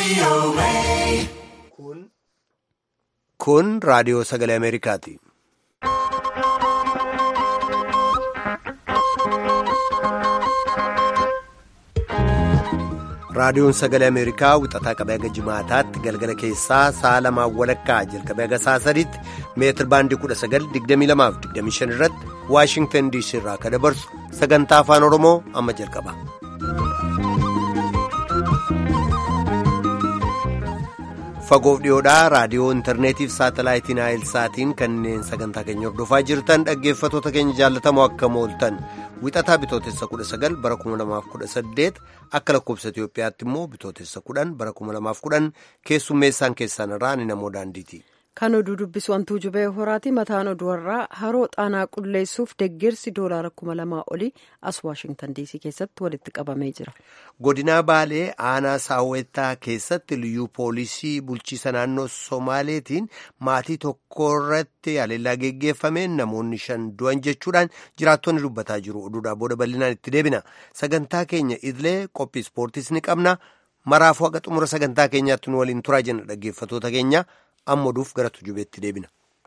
Kun raadiyoo sagalee Ameerikaati. Raadiyoon sagalee Ameerikaa wixataa qabee haga jimaataatti galgala keessaa sa'a lamaan walakkaa jalqabee haga sa'a sadiitti meetir baandii 1922-25 irratti Waashingtan DC irraa kan dabarsu sagantaa afaan Oromoo amma jalqaba. Fagoof dhiyoodhaa raadiyoo intarneetiif saatalaayitiin saatiin kanneen sagantaa keenya hordofaa jirtan dhaggeeffatoota keenya jaallatamoo akka mooltan wixataa bitootessa 19 bara 2018 akka lakkoobsa Itoophiyaatti immoo bitootessa 10 bara 2010 keessummeessaan keessan irraa ni namoo daandiiti. Kan oduu dubbisu wantuu jubee horaati mataan oduu irraa haroo xaanaa qulleessuuf deeggarsi doolaara kuma lamaa olii as waashingtan diisii keessatti walitti qabamee jira. Godinaa Baalee aanaa saawwetaa keessatti liyyuu poolisii bulchiisa naannoo Somaaleetiin maatii tokko irratti haleellaa geggeeffameen namoonni shan du'an jechuudhaan jiraattonni dubbataa jiru. Oduudhaa booda bal'inaan itti deebina. Sagantaa keenya idilee qophii ispoortiis ni qabna. Maraafuu haqa xumura sagantaa keenyaatti nu waliin turaa jenna dhaggeeffatoota keenya. amma oduuf gara tujubeetti deebina.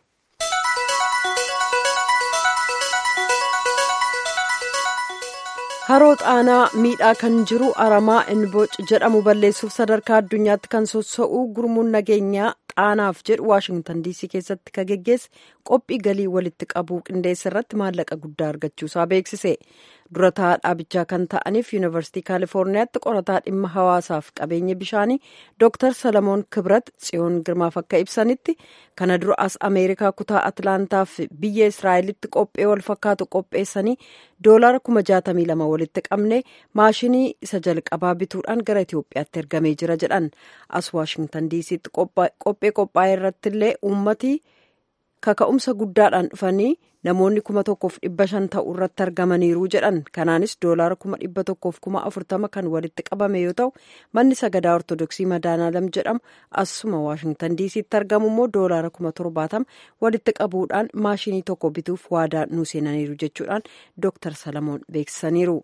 haroo xaanaa miidhaa kan jiru aramaa inboc jedhamu balleessuuf sadarkaa addunyaatti kan sossa'u gurmuun nageenyaa xaanaaf jedhu waashingtan diisii keessatti kan geggeesse qophii galii walitti qabuu qindeessa irratti maallaqa guddaa argachuusaa beeksise durataa dhaabichaa kan ta'aniif yuunivarsiitii kaalifoorniyaatti qorataa dhimma hawaasaaf qabeenya bishaanii dooktar salamoon kibrat tsiyoon girmaaf akka ibsanitti kana dura as ameerikaa kutaa atlaantaaf biyya israa'elitti qophee wal fakkaatu qopheessanii doolaara kuma jaatamii lama walitti qabne maashinii isa jalqabaa bituudhaan gara itiyoophiyaatti ergamee jira jedhan as waashingtan diisiitti qophee qophaa'e irratti illee uummatii kaka'umsa guddaadhaan dhufanii namoonni kuma tokkoof dhibba shan ta'u irratti argamaniiru jedhan kanaanis doolaara kuma dhibba tokkoof kuma afurtama kan walitti qabame yoo ta'u manni sagadaa ortodoksii madaanaalam jedhamu asuma waashingtan diisiitti argamu immoo doolaara kuma torbaatama walitti qabuudhaan maashinii tokko bituuf waadaa nuu seenaniiru jechuudhaan dooktar salamoon beeksisaniiru.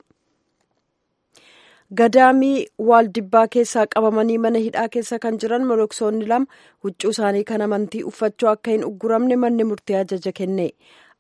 gadaamii waaldibbaa keessaa qabamanii mana hidhaa keessa kan jiran moloksoonni lama huccuu isaanii kan amantii uffachuu akka hin ugguramne manni murtii ajaja kenne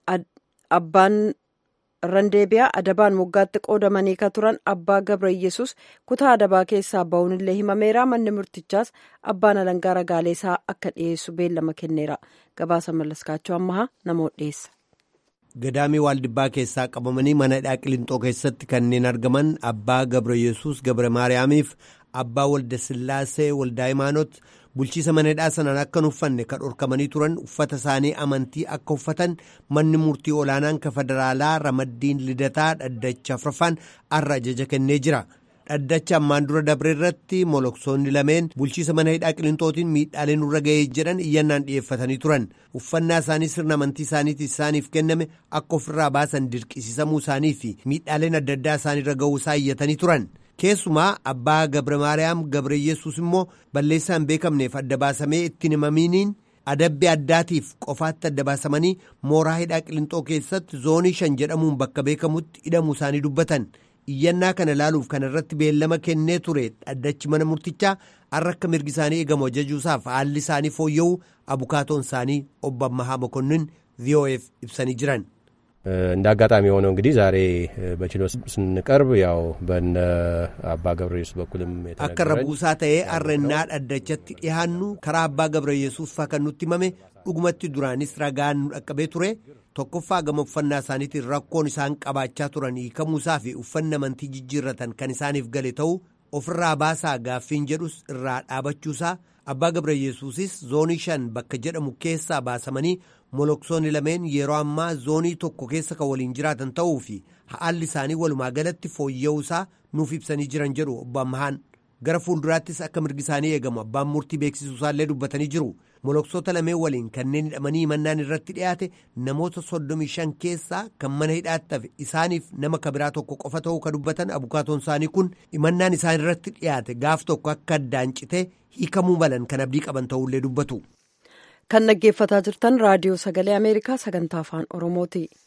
abbaan randeebiyaa adabaan moggaatti qoodamanii ka turan abbaa gabra yesus kutaa adabaa keessaa ba'uun illee himameera manni murtichaas abbaan alangaa ragaaleessaa akka dhiyeessu beellama kenneera gabaasa mallaskaachuu ammahaa namoota dhiyeessa. Gadaamii Waaldibbaa keessaa qabamanii mana hidhaa Qilintoo keessatti kanneen argaman Abbaa Gabra Yesuus Gabra Maariyaamiif Abbaa Walda Sillaasee Waldaa Imaanot bulchiisa mana hidhaa sanaan akka hin uffanne kan dhorkamanii turan uffata isaanii amantii akka uffatan manni murtii olaanaan ka federaalaa ramaddiin lidataa dhaddacha afraffaan har'a ajaja kennee jira. dhaddacha ammaan dura dabre irratti moloksoonni lameen bulchiisa mana hidhaa qilintootiin miidhaaleen nurra ga'ee jedhan iyyannaan dhi'eeffatanii turan uffannaa isaanii sirna amantii isaaniitiin isaaniif kenname akka ofirraa baasan dirqisiisamuu isaanii fi miidhaaleen adda addaa isaaniirra ga'uu isaa iyyatanii turan keessumaa abbaa gabra maariyaam gabra yesuus immoo balleessaan beekamneef adda baasamee ittiin himamiiniin adabbii addaatiif qofaatti adda baasamanii mooraa hidhaa qilintoo keessatti zoonii shan jedhamuun bakka beekamutti hidhamuu isaanii dubbatan. iyyannaa kana ilaaluuf kan irratti beellama kennee ture dhaddachi mana murtichaa har'a akka mirgi isaanii eegamu ajajuusaaf haalli isaanii fooyya'uu abukaatoon isaanii obbo Ammahaa Mokonnin VOF ibsanii jiran. እንደ አጋጣሚ የሆነው እንግዲህ ዛሬ በችሎት ስንቀርብ ያው በነ አባ ገብረ ኢየሱስ በኩልም akka rabuusaa ta'ee arrannaa dhaddachatti dhiyaannu karaa abbaa gabra yesuus faa kan nutti himame dhugumatti duraanis ragaan nu dhaqqabee ture tokkoffaa gama uffannaa isaaniitiin rakkoon isaan qabaachaa turan hiikamuusaa fi uffanni amantii jijjiirratan kan isaaniif gale ta'uu ofirraa baasaa gaaffiin jedhus irraa dhaabachuusaa abbaa gabra yesuusis zoonii shan bakka jedhamu keessaa baasamanii moloksoonni lameen yeroo ammaa zoonii tokko keessa kan waliin jiraatan ta'uu fi haalli isaanii walumaa galatti fooyya'uusaa nuuf ibsanii jiran jedhu obbo Ammahaan gara fuulduraattis akka mirgi isaanii eegamu abbaan murtii beeksisuusaallee dubbatanii jiru moloksoota lameen waliin kanneen hidhamanii himannaan irratti dhiyaate namoota soddomii shan keessaa kan mana hidhaatti hafe isaaniif nama kabiraa tokko qofa ta'uu ka dubbatan abukaatoon isaanii kun himannaan isaan irratti dhiyaate gaaf tokko akka addaan citee hiikamuu malan kan abdii qaban ta'ullee dubbatu. kan dhaggeeffataa jirtan raadiyoo sagalee ameerikaa sagantaa afaan oromooti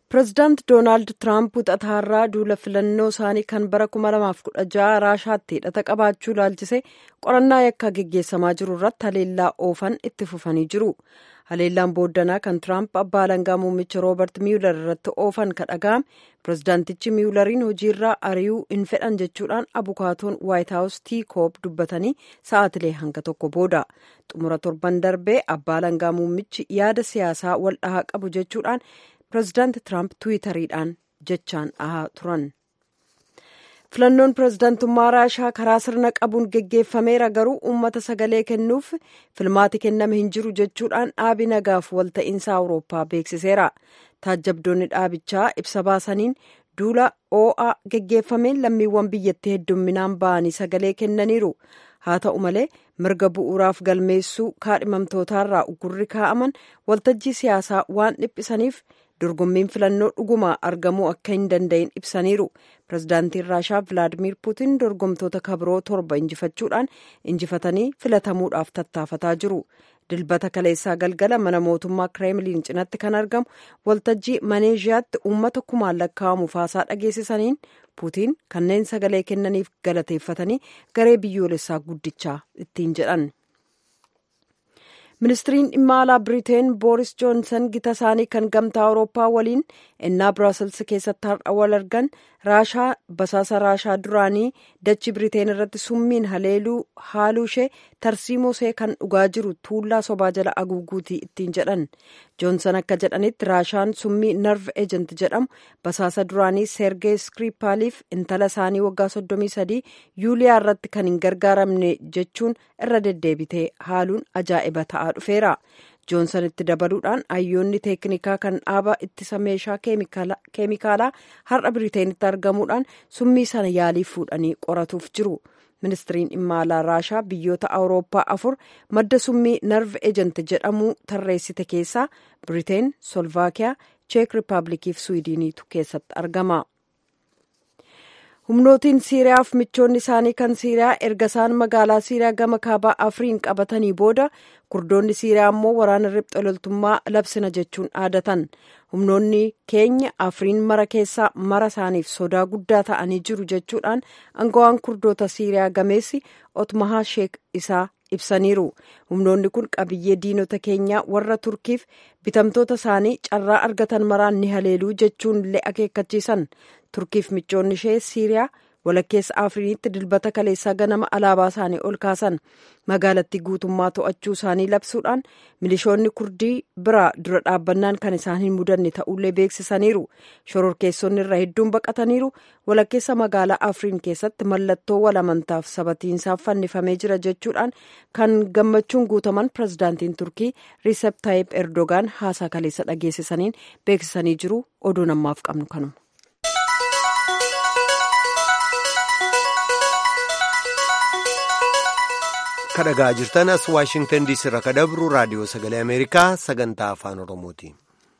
pireezidaant doonaald tiraamp wixataarraa duula filannoo isaanii kan bara 2016 raashaatti hidhata qabaachuu ilaalchise qorannaa yakkaa geggeessamaa jiru irratti haleellaa oofan itti fufanii jiru haleellaan booddanaa kan tiraamp abbaa alangaa muummicha roobert miyuular irratti oofan ka dhaga'ame pireezidaantichi miyuulariin hojiirraa ari'uu hin fedhan jechuudhaan abukaatoon waayit haawus tii koob dubbatanii sa'aatilee hanga tokko booda xumura torban darbee abbaa alangaa muummichi yaada siyaasaa wal dhahaa qabu jechuudhaan pireezidaanti tiraamp tiwiitariidhaan jechaan dhahaa turan. filannoon pireezidaantummaa raashaa karaa sirna qabuun geggeeffameera garuu uummata sagalee kennuuf filmaati kenname hin jiru jechuudhaan dhaabi nagaaf walta'iinsa awurooppaa beeksiseera taajjabdoonni dhaabichaa ibsa baasaniin duula oo'a geggeeffameen lammiiwwan biyyattii heddumminaan ba'anii sagalee kennaniiru haa ta'u malee mirga bu'uuraaf galmeessuu kaadhimamtootaarraa ugurri kaa'aman waltajjii siyaasaa waan dhiphisaniif dorgommiin filannoo dhuguma argamuu akka hin danda'in ibsaniiru pireezidaantiin raashaa vilaadimiir puutiin dorgomtoota kabiroo torba injifachuudhaan injifatanii filatamuudhaaf tattaafataa jiru dilbata kaleessaa galgala mana mootummaa kireemliin cinatti kan argamu waltajjii maneeziyaatti uummata kumaan lakkaa'amu faasaa dhageessisaniin puutiin kanneen sagalee kennaniif galateeffatanii garee biyyoolessaa guddichaa ittiin jedhan. ministiriin dhimma alaa biriteen booris joonsan gita isaanii kan gamtaa awurooppaa waliin ennaa biraasels keessatti har'a wal argan raashaa basaasa raashaa duraanii dachi biriteen irratti summiin haleeluu haaluu ishee tarsiimoosee kan dhugaa jiru tuullaa sobaa jala aguuguutii ittiin jedhan joonsan akka jedhanitti raashaan summii narv ejent jedhamu basaasa duraanii seergee skripaaliif intala isaanii waggaa 33 yuuliyaa irratti kan hin gargaaramne jechuun irra deddeebitee haaluun ajaa'iba ta'aa dhufeera joonsan itti dabaluudhaan hayyoonni teeknikaa kan dhaaba ittisa meeshaa keemikaalaa har'a biriteenitti argamuudhaan summii sana yaalii fuudhanii qoratuuf jiru ministiriin dhimma alaa raashaa biyyoota awurooppaa afur madda summii narv ejent jedhamu tarreessite keessaa biriteen solvaakiyaa cheek rippaabilikiif swiidiniitu keessatti argama. humnootiin siiriyaaf michoonni isaanii kan siiriyaa erga isaan magaalaa siiriyaa gama kaabaa afriin qabatanii booda kurdoonni siiriyaa immoo waraana riphxe loltummaa labsina jechuun dhaadatan humnoonni keenya afriin mara keessaa mara isaaniif sodaa guddaa ta'anii jiru jechuudhaan angawaan kurdoota siiriyaa gameessi otmahaa sheek isaa ibsaniiru humnoonni kun qabiyyee diinota keenyaa warra turkiif bitamtoota isaanii carraa argatan maraan ni haleeluu jechuun illee akeekkachiisan turkiif michoonni ishee siiriyaa walakkeessa afriinitti dilbata kaleessaa ganama alaabaa isaanii ol kaasan magaalattii guutummaa to'achuu isaanii labsuudhaan milishoonni kurdii biraa dura dhaabbannaan kan isaan hin mudanne ta'ullee beeksisaniiru shororkeessonni irra hedduun baqataniiru walakkeessa magaalaa afriin keessatti mallattoo walamantaaf sabatiinsaaf fannifamee jira jechuudhaan kan gammachuun guutaman pirezidaantiin turkii riisep taayib erdogaan haasaa kaleessa dhageessisaniin beeksisanii jiru oduu namaaf qabnu kanuma. kadhagaa jirtan as waashingtan diisii irraa kadabru raadiyoo sagalee ameerikaa sagantaa afaan oromooti.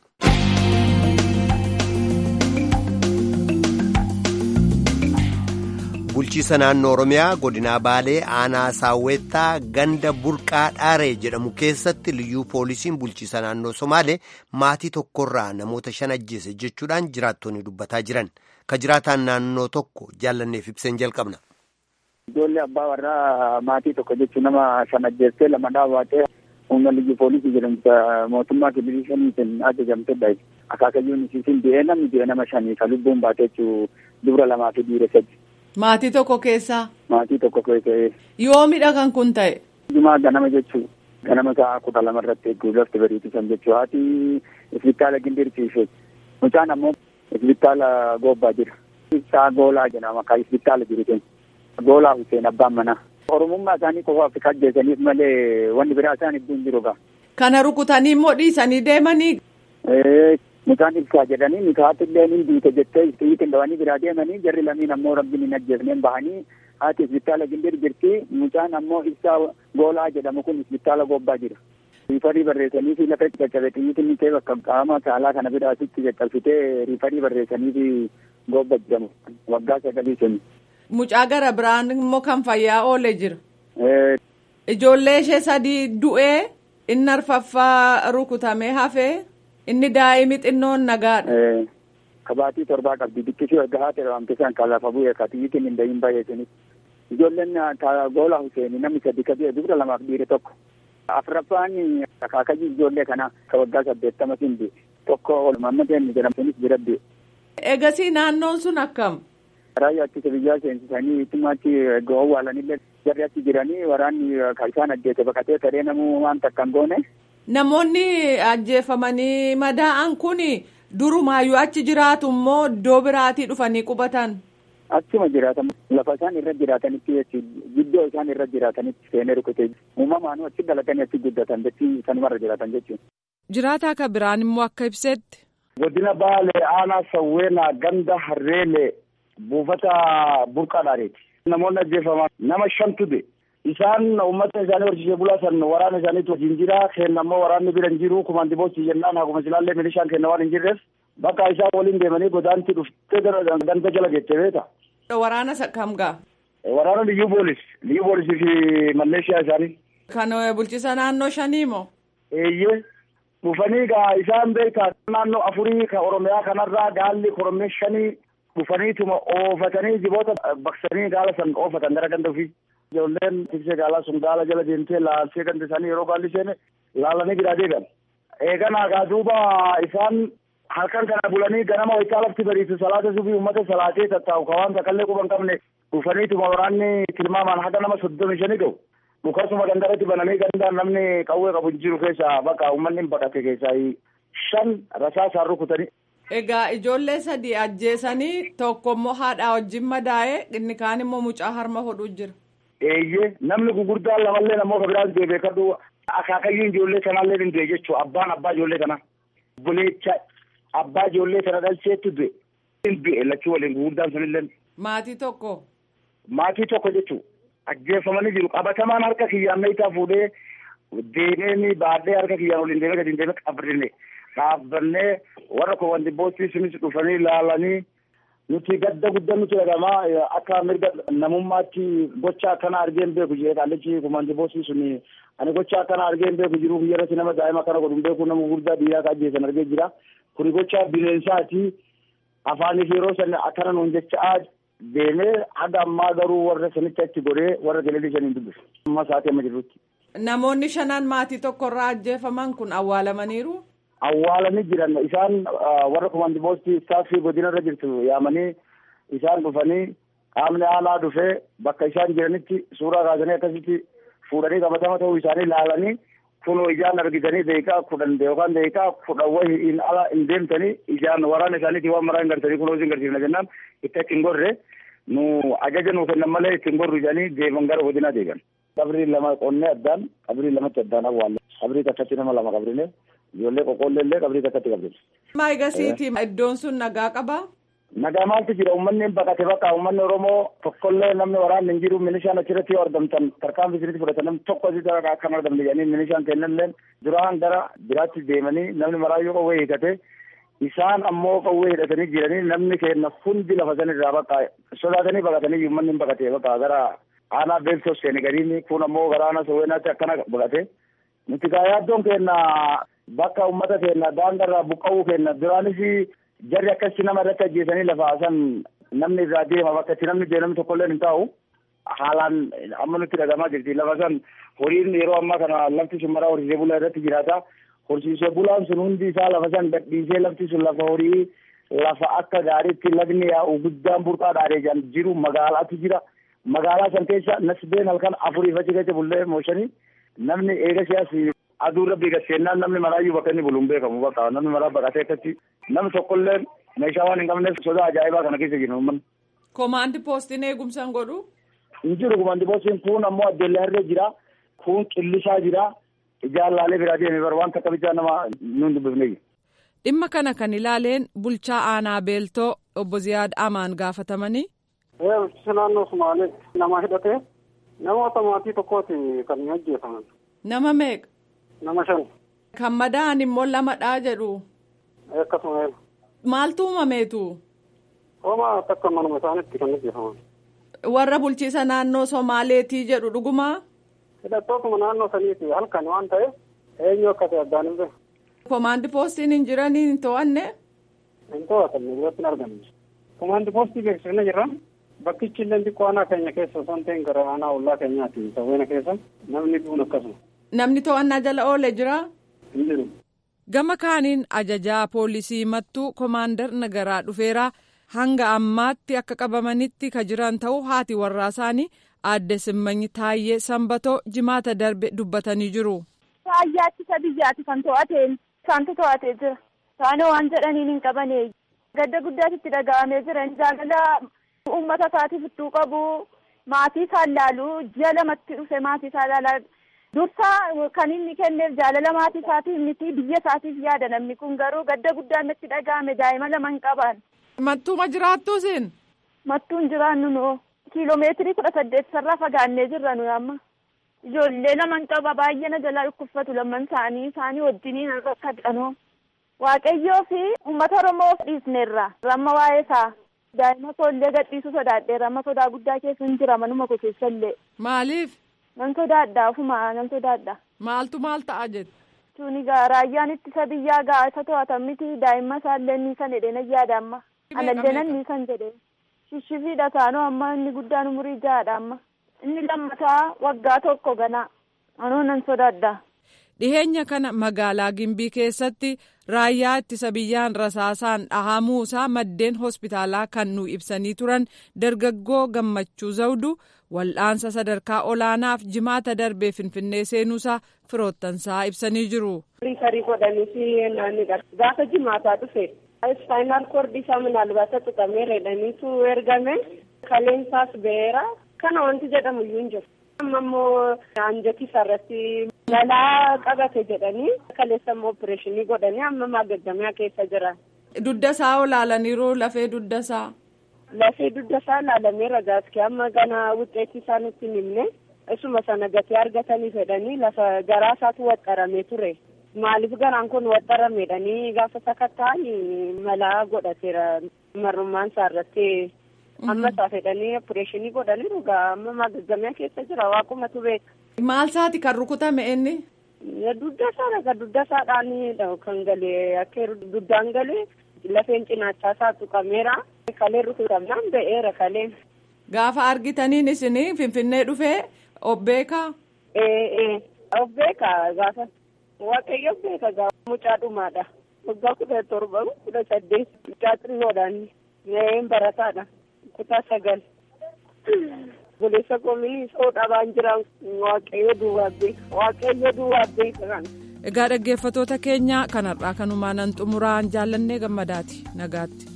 bulchiisa naannoo oromiyaa godinaa baalee aanaa saawweettaa ganda burqaa dhaaree jedhamu keessatti liyyuu poolisiin bulchiisa naannoo somaalee maatii tokkorraa namoota shan ajjeese jechuudhaan jiraattonni dubbataa jiran ka jiraataan naannoo tokko jaallanneef ibseen jalqabna. Ijoollee abbaa warraa maatii tokko jechuun nama shan ajjeestee lama dhaabatee humna liyyuu poolisii jedhamtu mootummaa kibilishaniitiin ajajamtedha. Akaakayyuun isiisin du'ee namni du'e nama shanii ka lubbuun baatee jechuu dubra lamaa fi dhiira sadi. Maatii tokko keessaa. Maatii tokko keessaa. Yoomidha kan kun ta'e. Jumaa ganama jechuu ganama sa'a kudha lama irratti eeguu lafti bariitisan jechuu haati isbitaala gindirsiisee mucaan ammoo isbitaala goobbaa jira. Isaa goolaa jedhama kan isbitaala jiru Goolaa Hussein abbaan manaa. Oromummaa isaanii qofaaf kan ajjeesaniif malee wanni biraa isaan hedduun jiru gaa. Kana rukutanii immoo dhiisanii deemanii. Mucaan ibsaa jedhanii mikaati illee ni duute jettee xiyyiitiin dhawanii biraa deemanii jarri lamiin ammoo rabbiin hin ajjeesneen bahanii haati isbitaala gindir jirti mucaan ammoo ibsaa goolaa jedhamu kun isbitaala gobbaa jira. Riifarii barreessanii fi lafa caccabe xiyyiitiin ni ta'e bakka qaama saalaa kana biraasitti caccabsitee riifarii barreessanii fi gobba jedhamu waggaa sagalii suni. Mucaa gara biraan immoo kan fayyaa oole jira. Ijoollee ishee sadii du'ee inni arfaffaa rukutamee hafee inni daa'imni xinnoon nagaadha. kabaatii torbaa qabdi bikkisuu erga haati dhabamte san kan lafa bu'e ka xiyyitiin hin dahin bahe sunis ijoolleen goola Hussein namni sadi ka du'e dubra lamaaf dhiire tokko afraffaan akaakayyii ijoollee kana ka waggaa saddeettama sindi tokko mammadeen jedhamu sunis bira du'e. Egasii naannoon sun akkam? Raayyaa ittisa biyyaa seensisanii ittumaatti gowwaalanillee jarri achi jiranii waraanni kan isaan ajjeese baqatee taree namuu waan takka hin goone. Namoonni ajjeefamanii madaa'an kun durumaayyuu achi jiraatu immoo iddoo biraatii dhufanii qubatan. Achuma jiraatan lafa isaan irra jiraatanitti jechuudha giddoo isaan irra jiraatanitti seenee rukutee uumamaanuu achi dhalatanii achi guddatan jechuun sanumarra jiraatan jechuudha. Jiraataa akka biraan immoo akka ibsetti. Godina Baalee aanaa Sawweenaa ganda Harreelee buufata burqaadhaaniiti. Namoonni ajjeefaman nama shantu de isaan uummata isaanii horsiisee bulaa san waraana isaaniitu wajjin jira kenna ammoo waraanni bira hin jiru kumaandi boostii jennaan akkuma silaallee milishaan kenna waan hin jirreef bakka isaan waliin deemanii godaanti dhuftee ganda jala geette beeta. Waraana kam gaa? Waraana liyyuu boolis liyyuu boolisii fi malleeshiyaa isaanii. Kan bulchisa naannoo shanii moo? Eeyyee dhufanii gaa isaan beekaa naannoo afurii ka oromiyaa kanarraa gaalli koromee shanii dhufaniituma oofatanii jiboota baqsanii gaala san oofatan gara ganda ofii. Ijoolleen tiksee gaalaa sun gaala jala deemtee laalsee ganda isaanii yeroo gaalli seene laalanii biraa deebi'an. Eeganaa gaa duuba isaan halkan kana bulanii ganama waytaa lafti bariisu salaata subii uummata salaatee tattaa'u ka waan takallee quban qabne dhufaniituma waraanni tilmaamaan haga nama soddomi shanii ga'u. Dhukasuma gandarratti bananii gandaan namni qawwee qabu hin jiru keessaa bakka uummanni baqate keessaa shan rasaasaan rukutanii. Egaa ijoollee sadii ajjeesanii tokko immoo haadhaa wajjin madaa'ee inni kaan immoo mucaa harma hodhuu jira. Eeyyee namni gurguddaan lamallee namoota biraan du'e beekadhu akaakayyuu ijoollee sanaallee hin du'e jechuudha abbaan abbaa ijoollee kana. Buleecha abbaa ijoollee sana dhalcheetti du'e. Hin du'e lachuu waliin gurguddaan sunillee. Maatii tokko. Maatii tokko jechuudha. Ajjeefamanii jiru qabatamaan harka kiyyaan meeshaa fuudhee deemee baadhee harka kiyyaan waliin deemee gadi deemee qabrinne dhaabbannee warra koowwan dibboottii sunis dhufanii ilaalanii nuti gadda guddaa nuti dhagamaa akka mirga namummaatti gocha akkana argeen beeku jee qaallichi koowwan dibboottii suni ani gocha akkana argeen beeku jiru biyyarratti nama daa'ima akkana godhun beeku nama gurguddaa biyyaa ka ajjeesan argee jira kuni gocha bineensaati afaanii fi yeroo san akkana nuun jechaa deemee haga ammaa garuu warra sanitti achi godhee warra galeelii shaniin dubbisu. Amma sa'aatii amma jirrutti. Namoonni shanan maatii tokkorraa ajjeefaman kun awwaalamaniiru. Awwaalanii jiran isaan warra komaandi boostii istaaffii godinarra jirtu yaamanii isaan dhufanii qaamni aanaa dhufee bakka isaan jiranitti suuraa kaasanii akkasitti fuudhanii qabatama ta'uu isaanii ilaalanii kunoo ijaan argitanii deeqaa kudhan yookaan deeqaa kudhan wayii hin ala hin deemtanii ijaan waraana isaaniitii waan maraa hin gartanii kunoo isin garsiifna jennaan itti achi hin gorre nu ajaja nuu kennan malee itti hin gorru jedhanii deeman gara godinaa deegan. Qabrii lama qonnee addaan qabrii lamatti addaan awwaalle qabrii takkatti nama lama qabrine ijoollee qoqqoollee illee qabrii takkatti qabrine. Maa egasiiti iddoon sun nagaa qabaa? Nagaa maaltu jira uummanni baqate bakka uummanni Oromoo tokkollee namni waraanni hin jiru milishaan achirratti yoo argamtan tarkaanfii isinitti fudhatan namni tokko asii dara akka hin argamne jedhanii milishaan kennanillee duraan gara biraatti deemanii namni maraayyuu qawwee hiikate isaan ammoo qawwee hidhatanii jiranii namni kenna hundi lafa sanirraa bakka sodaatanii baqatanii uummanni hin baqate bakka gara aanaa beektos seene gadiin kun ammoo gara aanaa sowweenaatti akkana baqate nuti gaa yaaddoon kenna bakka uummata kenna daangarraa buqqa'uu kenna duraanis jarri akkasi nama irratti ajjeesanii lafa san namni irraa deema bakka itti namni deemnamni tokkollee hin taa'u haalaan amma nutti dhagamaa jirti lafa san horiin yeroo ammaa kana lafti sun maraa horsiisee bulaa irratti jiraata horsiisee bulaan sun hundi isaa lafa san gadhiisee lafti sun lafa horii lafa akka gaariitti lagni yaa'u guddaan burqaa dhaadhee jiru magaalaatu jira magaalaa san keessa nasbeen halkan afuriif achi keessa bullee mooshanii namni eega siyaasi aduu rabbii gaseennaan namni maraayyuu bakka inni buluun beekamu bakka namni maraa baqatee akkatti namni tokkollee meeshaa waan hin qabneef sodaa ajaa'ibaa kana keessa jiru uummanni. Komaandi poostiin eegumsaan godhu. Hin jiru komaandi poostiin kun ammoo addeellee harree jira kun qillisaa jira ijaarlaalee biraa deemee bara waan takka bichaa nama nuun dubbifne. Dhimma kana kan ilaaleen bulchaa aanaa beeltoo obbo Ziyaad Amaan gaafatamanii. Bulchiinsa naannoo Sumaalee nama hidhatee namoota maatii tokkooti kan hin ajjeefaman. Nama meeqa? Nama shan. Kan madaa'an immoo lamadhaa jedhu. Akkasuma. Maaltu uumameetu? Homa takka manuma isaaniitti kan ajjeefaman. Warra bulchiisa naannoo Somaaleetii jedhu dhugumaa? Hidhattootuma naannoo saniiti halkan waan ta'eef eenyu akka ta'e addaan hin beeku. Komaandi poostiin hin jiranii hin to'anne? hin to'atamne duratti hin argamne. Komaandi poostii beeksifne jirra. Bakkichi illee xiqqoo aanaa keenya keessa osoo hin ta'in gara aanaa ollaa keenyaati sawweena keessa namni duun akkasuma. Namni to'annaa jala oolee jira. Hin jiru. Gama kaaniin ajajaa poolisii mattuu komaandar nagaraa dhufeeraa hanga ammaatti akka qabamanitti ka jiran ta'uu haati warraa isaanii aadde simmanyi taayyee sanbatoo jimaata darbe dubbatanii jiru. Raayyaa ittisa biyyaati kan to'ateen isaantu to'atee jira. Isaanii waan jedhaniin hin qabane gadda guddaatti itti dhaga'amee jira jaalala uummata isaatiif ittuu qabu maatii isaa ilaalu ji'a lamatti dhufe maatii isaa ilaalaa dursa kan inni kenneef jaalala maatii isaatiif miti biyya isaatiif yaada namni kun garuu gadda guddaan itti dhaga'ame daa'ima lama hin qaban. Mattuuma jiraattu isin. Mattuun jiraannu noo kiiloomeetirii kudha saddeet sarraa fagaannee jirra nuyi amma. Ijoollee lama hin qaba baay'ee na jalaa dhukkubsatu lamman isaanii isaanii wajjiniin irratti hadhanoo. Waaqayyoo fi uummata Oromoo dhiisneerra ramma waa'ee isaa daa'ima koollee gadhiisuu sodaadheera amma sodaa guddaa keessa hin jira manuma koo keessa illee. Maaliif? Nan sodaadha ofuma nan sodaadha. Maaltu maal ta'a jette? Tuni gaa raayyaan ittisa biyyaa gaa isa to'atan miti daa'imma isaallee ni san jedhee nan yaada amma. Anallee nan ni san jedhee. Shishifidha taanoo amma inni guddaan umurii ja'aadha amma. Inni lammataa waggaa tokko ganaa. Anoo nan sodaadha. Dhiheenya kana magaalaa Gimbii keessatti raayyaa ittisa biyyaan rasaasaan dhahamuusaa maddeen hospitaalaa kan nu ibsanii turan dargaggoo gammachuu zawdu wal'aansa sadarkaa olaanaaf jimaata darbee finfinnee seenuusaa firoottansaa ibsanii jiru. Riifarii godhanii naannidha. Gaafa jimaataa dhufe ispaayinaal koordii isaa minaalbaata tuqamee reedhaniitu ergame kaleensaas ba'eera kana wanti jedhamu iyyuu hin jiru. amma immoo anjati irratti balaa qabate jedhanii kaleessa immoo opereeshinii godhanii amma maagaggamaa keessa jira. Dudda isaa olaalaniiru lafee dudda isaa. Lafee dudda isaa ilaalameera gaaskii amma gana wuxeetti isaa nutti hin himne isuma sana gatee argatanii fedhanii lafa garaa isaatu waxxaramee ture. Maaliif garaan kun waxxarameedhanii gaafa sakatta'an malaa godhateera marrummaan isaa irratti. amma isaa fedhanii opereeshinii godhaniiru gaa amma maagaggamaa keessa jira waaqumatu beeka. Maal isaati kan rukutame inni? Dudda isaa dhaga dudda isaadhaan kan galee akka duddaan galee lafeen cinaachaa isaa tuqameera. Kalee rukutamnaan ba'eera kaleen. Gaafa argitaniin isin finfinnee dhufee obbeeka? Ee ee obbeeka gaafa waaqayyo beeka gaafa mucaa dhumaadha. Waggaa kudha torba kudha saddeet mucaa xinnoodhaan barataadha. kutaa sagal buleessa koomini soo dhabaan jira waaqayyo duwwaa beeka waaqayyo duwwaa beeka kan. Egaa dhaggeeffatoota keenya kanarraa kanumaan nan xumuraan jaallannee gammadaati nagaatti.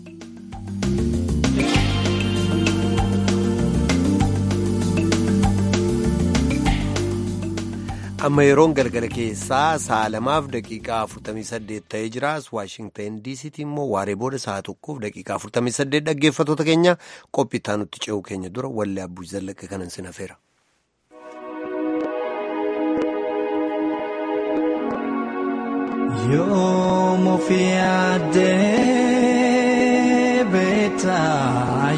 amma yeroon galgala keessaa sa'a lamaaf daqiiqaa 48 ta'ee jiraas waashingtan diisiitti immoo waaree booda sa'a tokkoof daqiiqaa 48 dhaggeeffatoota keenya qophii nutti ce'uu keenya dura wallee abbuu zallaqa kanan sin hafeera. Yoom ofii addee beektaa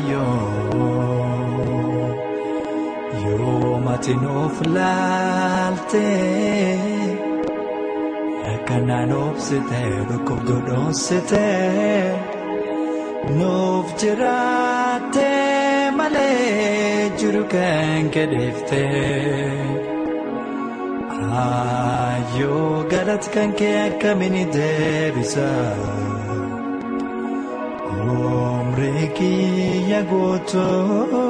yoo yoomati nuuf laaltee akkanaan obsitee dhukkubduu dhoonsitee nuuf jiraattee malee jiru kan kedheeftee. Ayyoo galati kan kee akkamiin deebisa Omrii kiyya guutuu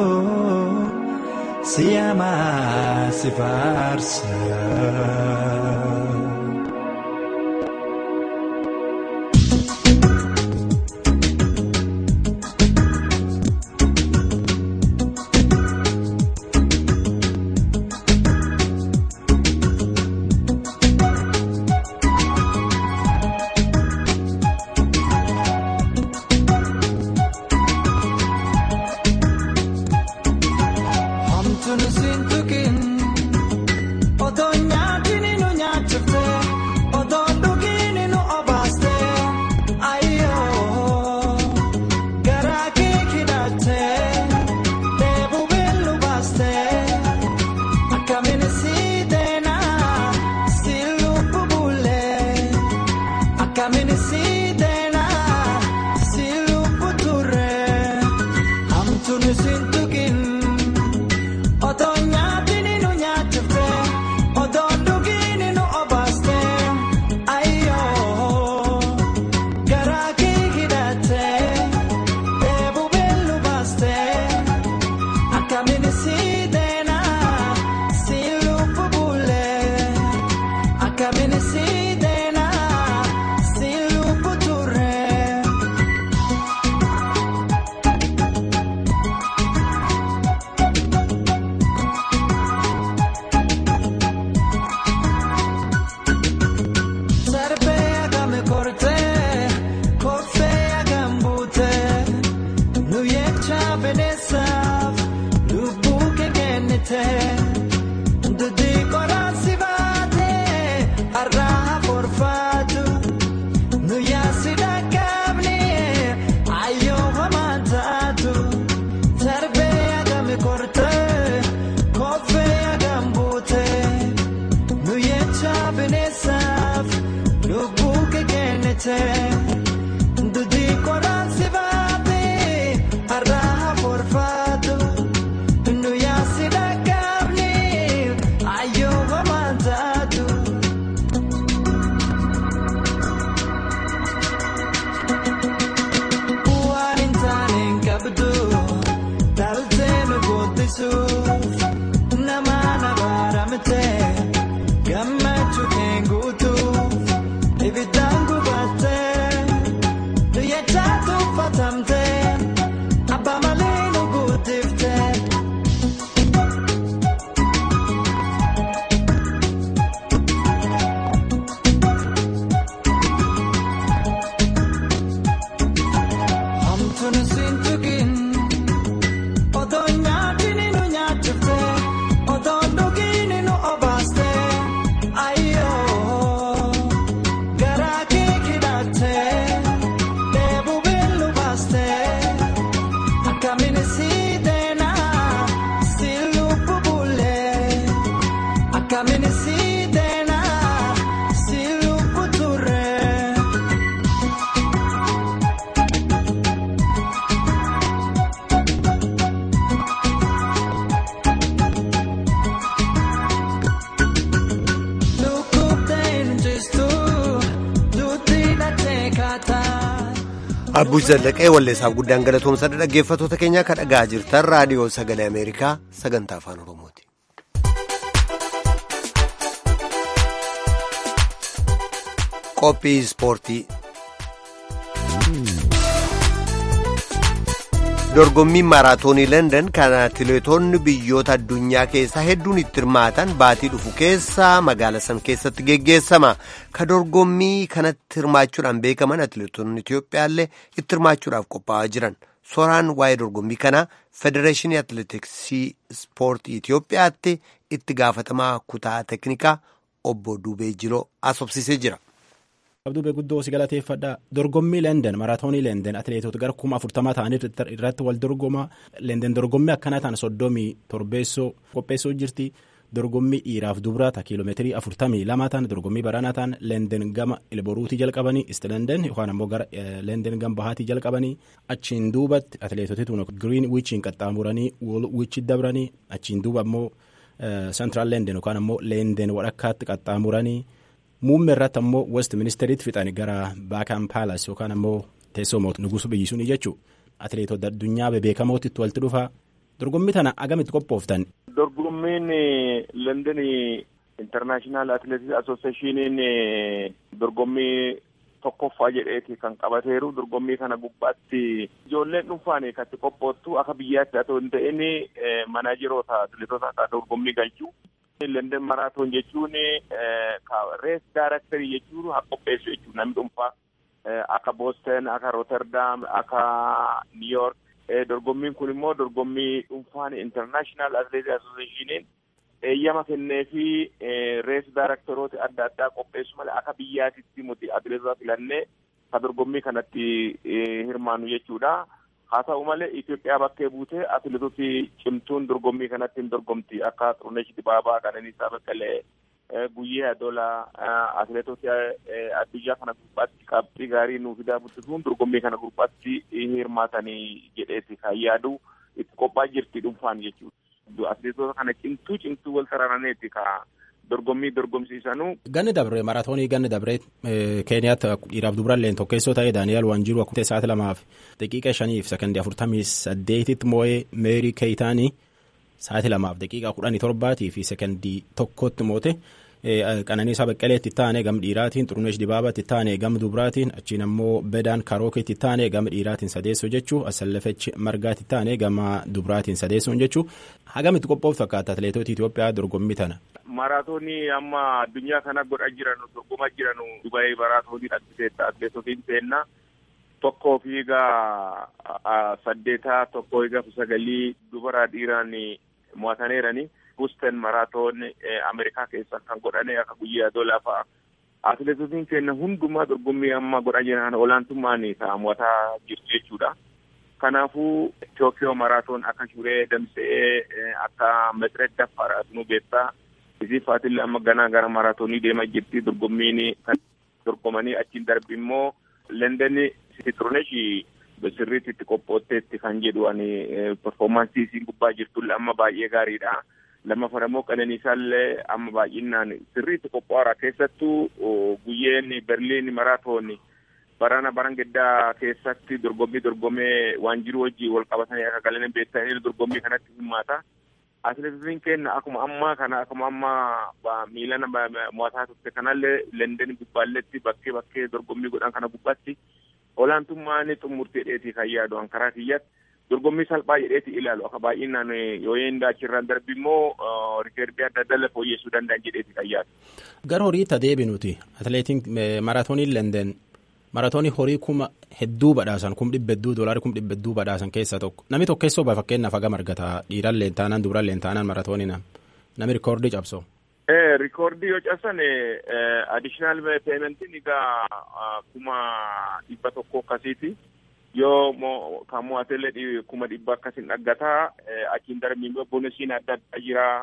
siyamaa si faarsa. Akkamiin si deena si lubbu bulee akkamiin si deena si lubbu turee. Sarbee agame kortee koffee agam buutee nuyecha benesaaf lubbuu kee kennitee duddi qoraansi baatee har'aa forfaatu nuyaasi dhaqqabni ayyoo hamaan taatu sarbee agame kortee koffee agam buutee. Nuyecha benesaaf lubbuu kee kennitee duddi qoraansi baatee har'aa forfaatu nuyaasi dhaqqabni ayyoo hamaan taatu. Waan hin taane hin qabdu dhaltee nu guddisuuf nama nabaaramtee. Gammachuu kee guutuuf ibiddaan gubattee nuyecha tuffatamtee abbaa malee nu guutiftee. Hamtuun siin tukin odoo nyaatiin nu nyaachiftee odoo dhugiin nu obaastee ayyoo garaa kee hidhattee dheebuu beellu baastee akkamiin si deena si lubbu bulee akkamiin si deena si lubbu turee. Abbuush Zallaqee walleessaaf guddaan galatoomsadha dhaggeeffattoota keenya kan dhagaa jirtan raadiyoo sagalee Ameerikaa sagantaa afaan Oromooti. Qophii ispoortii. Dorgommiin maaraatoonii London kan atileetonni biyyoota addunyaa keessaa hedduun itti hirmaatan baatii dhufu keessa magaala san keessatti geggeessama. Ka dorgommii kanatti hirmaachuudhaan beekaman atileetonni Itiyoophiyaallee itti hirmaachuudhaaf qophaa'aa jiran. Soraan waa'ee dorgommii kanaa Federeeshinii Atileetiksii Ispoortii Itiyoophiyaatti itti gaafatamaa kutaa teeknikaa obbo Duubee Jiloo asobsisee jira. Abduu guddoo si galateeffadha. Dorgommii Leenden maraatoonii Leenden atileetota gara kuma afurtamaa ta'anii irratti wal dorgoma. Leenden dorgommii akkanaa ta'an soddomii torbeessoo qopheessoo jirti. Dorgommii dhiiraaf dubraata kiiloomeetirii afurtamii lama ta'an dorgommii baranaa ta'an Leenden gama Ilboruutii jalqabanii Isti Leenden yookaan ammoo gara Leenden gama bahaatii jalqabanii achiin duubatti atileetoti tun giriin wiichiin qaxxaamuranii wiichi dabranii achiin duuba ammoo Sentiraal Leenden yookaan ammoo Leenden walakkaatti qaxxaamuranii. Muummee irratti ammoo West Ministeriitti fixan gara Baakan Paalas yookaan ammoo teessoo mootii nugusu biyyi suni jechuudha. Atileetota addunyaa bebeekamootti walitti dhufa. Dorgommii tana agamitti qophooftan. Dorgommiin London International Athletics Associationiin dorgommii tokkoffaa jedheeti kan qabateeru dorgommii kana gubbaatti ijoolleen dhuunfaan kan itti qophoottu akka biyyaatti haa hin ta'in manaajeroota atileetota akka dorgommii galchuu. London maraatoon jechuun rees daaraktarii jechuun haa qopheessu jechuudha namni dhuunfaa akka Boston akka Rotterdam akka New York dorgommiin kun immoo dorgommii dhuunfaan International Athletic Associationiin eeyyama kennee fi rees daaraktaroota adda addaa qopheessu malee akka biyyaatitti nuti atileetota filannee ka dorgommii kanatti hirmaannu jechuudha. haa ta'u malee Itoophiyaa bakkee buutee atileetoti cimtuun dorgommii kanatti hin dorgomti akka Xurunesh Dibaabaa Qananiisaa Beqqelee Guyyee Adolaa atileetota addunyaa kana gubbaatti qabxii gaarii nuuf fidaa buddisuun dorgommii kana gubbaatti hirmaatanii jedheeti kan yaadu itti qophaa jirti dhuunfaan jechuudha. Atileetota kana cimtuu cimtuu wal sararaneeti ka dorgommii dorgomsiisanuu. Ganni dabre maraatoonii ganni dabre Keeniyaatti dhiiraaf dubaralleen tokkeessoo ta'ee Daani'eel Waanjiruu akkuma sa'aatii lamaaf daqiiqa shaniif sekondii afurtamii saddeetitti moo'ee Meerii Keeyitaanii sa'aatii lamaaf daqiiqaa kudhanii torbaatii fi sekondii tokkotti moote qananiisaa baqqaleetti taane gama dhiiraatiin xuruneesh dibaabaatti taane gama dubraatiin achiin ammoo bedaan karookeetti taane gama dhiiraatiin sadeessoo jechuu asallafechi margaatti taane gama dubraatiin sadeessoon jechuu hagamitti qophooftu fakkaata atileetota Itoophiyaa dorgommii tana. Maraatoonii amma addunyaa kana godha jiran dorgomaa jiran Dubaayii maraatoonii dhaabbiseetta atileetotiin seenna tokkoo fiigaa saddeetaa tokkoo fiigaa sagalii dubara dhiiraan mo'ataneerani. Busten maraatoon Ameerikaa keessa kan godhane akka guyyaa doolaa fa'a. Atileetotiin keenya hundumaa dorgommii amma godhaa jiran olaantummaan mo'ataa jirtu jechuudha. Kanaafuu Tookiyoo maraatoon akka shuree damsa'ee akka metireet daffaara nu beektaa. Isii faatillee amma ganaa gara maraatoonii deemaa jirti dorgommiin kan dorgomanii achiin darbi immoo London Sitirooneshi sirriitti itti qophootteetti kan jedhu ani performaansii isiin gubbaa jirtulle amma baay'ee gaariidha. Lammaffaan immoo qananiisaallee amma baay'inaan sirriitti qophaa'aara keessattuu guyyeen Berliin maraatoon barana baran gaddaa keessatti dorgommii dorgomee waan jiru wajjin wal qabatanii akka galan beektanii dorgommii kanatti hirmaata. Atileetotiin keenya akkuma ammaa kana akkuma ammaa miilan mo'ataa turte kanallee London gubbaalletti bakkee bakkee dorgommii godhan kana gubbaatti olaantummaan xumurtee dheetii kan yaadu karaa kiyyatti dorgommii salphaa jedheeti ilaalu akka baay'inaan yoo inni achirraan darbi immoo rikeerdii adda addaa fooyyessuu danda'an jedheeti kan yaadu. Gara horiitti adeebinuti atileetiin maraatooniin London maraatoonii horii kuma hedduu badhaasan kum dhibba hedduu doolarii kum dhibba hedduu badhaasan keessaa tokko namni tokkeessoo ba'a fakkeenyaaf hagam argata dhiiran leentaanan dubaran leentaanan maraatoonii namni rikoordii cabsoo. Rikoordii yoo cabsan addiishinaal peementiin egaa kuma dhibba tokko akkasiiti. Yoo kan mo'atellee kuma dhibba akkasiin dhaggataa achiin darbii boonasiin adda addaa jira.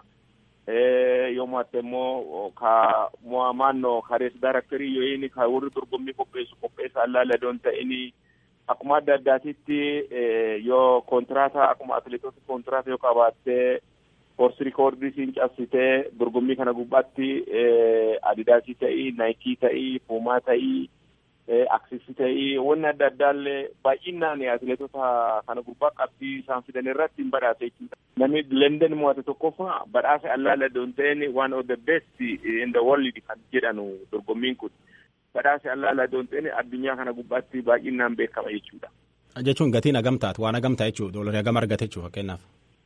Yoo mo'atte immoo ka mo'amaannoo karees daaraktarii yoo inni ka warri dorgommii qopheessu qopheessa allaala doon ta'ini akkuma adda addaatitti yoo kontiraata akkuma atileetota kontiraata yoo qabaattee horsi rikoordii siin cabsitee dorgommii kana gubbaatti adidaasii ta'ii naayikii ta'ii puumaa ta'ii aksisii ta'ii wanni adda addaallee baay'inaan atileetota kana gubbaa qabxii isaan fidan irratti hin badhaase jechuudha. Namni London mo'ate tokkoffaa badhaasa allaala doon ta'een one of the best in the world kan jedhanu dorgommiin kun. Badhaasa allaala doon ta'een addunyaa kana gubbaatti baay'inaan beekama jechuudha. Jechuun gatiin hagam taatu waan hagam ta'a jechuudha doolarii hagam argate jechuudha fakkeenyaaf.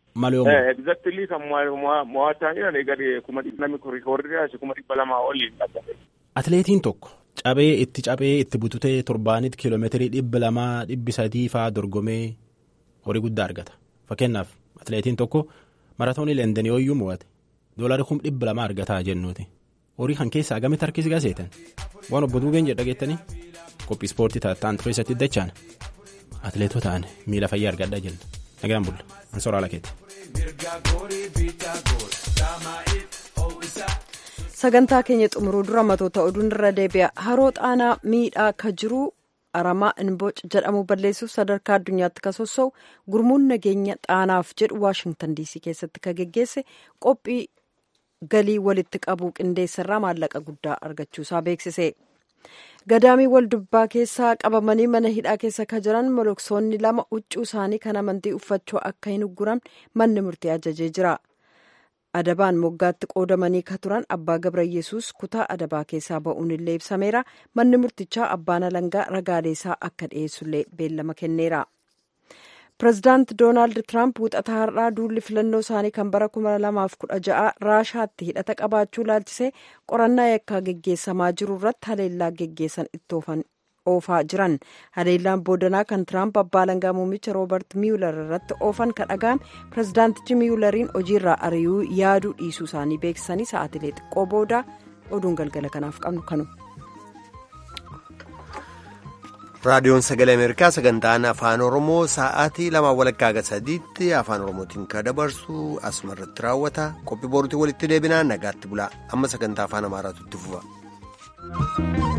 Exactly kan mo'ataa jiran egaa kuma namni rikoordii kuma dhibba lamaa olii dhaggate. Atileetiin tokko cabee itti cabee itti bututee torbaanitti kiiloomeetirii dhibba lamaa dhibbi sadii fa'aa dorgomee horii guddaa argata. Fakkeenyaaf atileetiin tokko maratoonii Londonii ooyyuu mo'ate doolarii kuma dhibba lamaa argataa jennuuti. Horii kan keessaa hagamitti harkisi gaseetan waan obbo Duugeen jedha geettanii qophii ispoortii taattaan tureessatti dachaan atileetotaan miila fayyaa argadhaa jenna. Nagaan bulla. Ansoora Alakeeti. sagantaa keenya xumuruu dura matoota oduun irra deebi'a haroo xaanaa miidhaa ka jiru aramaa inboc jedhamu balleessuuf sadarkaa addunyaatti ka sossa'u gurmuun nageenya xaanaaf jedhu waashingtan diisii keessatti ka geggeesse qophii galii walitti qabuu qindeessarraa maallaqa guddaa argachuusaa beeksise. gadaamii waldubbaa keessaa qabamanii mana hidhaa keessa ka jiran moloksoonni lama huccuu isaanii kan amantii uffachuu akka hin ugguramne manni murtii ajajee jira. adabaan moggaatti qoodamanii ka turan abbaa gabra yesus kutaa adabaa keessaa ba'uun illee ibsameera manni murtichaa abbaan alangaa ragaaleesaa akka dhiyeessullee beellama kenneera. pirezidaant doonaald tiraamp wuxata har'aa duulli filannoo isaanii kan bara 2016 raashaatti hidhata qabaachuu laalchisee qorannaa yakkaa geggeessamaa jiru irratti haleellaa geggeessan itti oofaa jiran haleellaan boodanaa kan tiraamp abbaa alangaa muummicha roobert miyuular irratti oofan kan dhaga'ame pirezidaantichi miyuulariin hojiirraa ari'uu yaaduu dhiisuu isaanii beeksisanii sa'aatilee xiqqoo booda oduun galgala kanaaf qabnu kanu. raadiyoon sagalee ameerikaa sagantaan afaan oromoo sa'aatii lama walakkaa hanga sadiitti afaan oromootiin kan dabarsu asuma irratti raawwata qophii boruutiin walitti deebinaa nagaatti bulaa amma sagantaa afaan amaaraatu itti fufa.